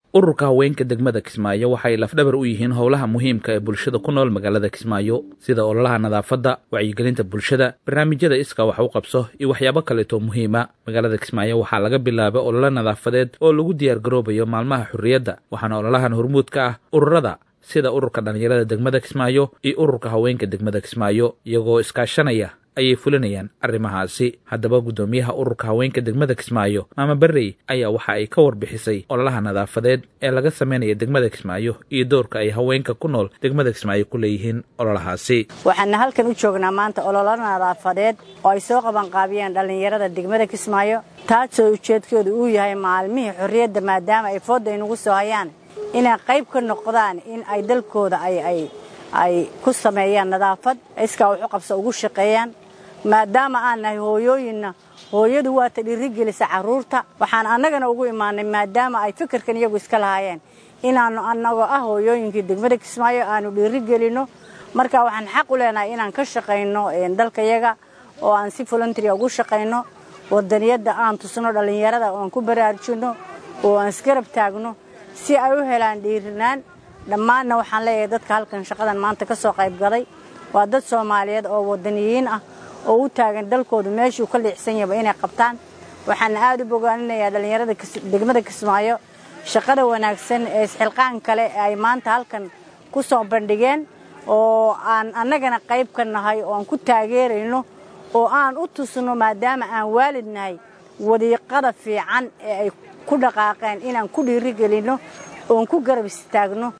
ururka haweenka degmada kismaayo waxay lafdhabar u yihiin howlaha muhiimka ee bulshada ku nool magaalada kismaayo sida ololaha nadaafadda wacyigelinta bulshada barnaamijyada iska wax u qabso iyo waxyaabo kaleetoo muhiima magaalada kismaayo waxaa laga bilaabay ololo nadaafadeed oo lagu diyaargaroobayo maalmaha xurriyadda waxaana ololahan hormuud ka ah ururada sida ururka dhallinyarada degmada kismaayo iyo ururka haweenka degmada kismaayo iyagoo iskaashanaya ayay fulinayaan arrimahaasi haddaba guddoomiyaha ururka haweenka degmada kismaayo maama berrey ayaa waxa ay ka warbixisay ololaha nadaafadeed ee laga sameynaya degmada kismaayo iyo doorka ay haweenka ku nool degmada kismaayo ku leeyihiin ololahaasi waxaana halkan u joognaa maanta ololo nadaafadeed oo ay soo qabanqaabiyeen dhallinyarada degmada kismaayo taasoo ujeedkoodu uu yahay maalmihii xorriyadda maadaama ay foodda inugu soo hayaan inay qayb ka noqdaan in ay dalkooda ay ku sameeyaan nadaafad iskaa waxu qabso ugu shaqeeyaan maadaama aan nahay hooyooyinna hooyadu waata dhiirigelisa carruurta waxaan annagana ugu imaanay maadaama ay fikirkan iyagu iska lahaayeen inaannu annagoo ah hooyooyinkii degmada kismaayo aanu dhiirigelinno marka waxaan xaq u leenahay inaan ka shaqayno dalkayaga oo aan si voluntaria ugu shaqayno wadaniyadda aan tusno dhallinyarada oo aan ku baraarujinno oo aan isgarab taagno si ay u helaan dhiirinaan dhammaanna waxaan leeyahay dadka halkan shaqadan maanta ka soo qaybgalay waa dad soomaaliyeed oo wadaniyiin ah oo u taagan dalkoodu meeshuu ka liicsan yahaba inay qabtaan waxaana aad u bogaaninayaa dhallinyarada degmada kismaayo shaqada wanaagsan ee isxilqaan kale ee ay maanta halkan ku soo bandhigeen oo aan annagana qayb ka nahay oo aan ku taageerayno oo aan u tusno maadaama aan waalid nahay wadiiqada fiican ee ay ku dhaqaaqeen inaan ku dhiirigelinno oon ku garab istaagno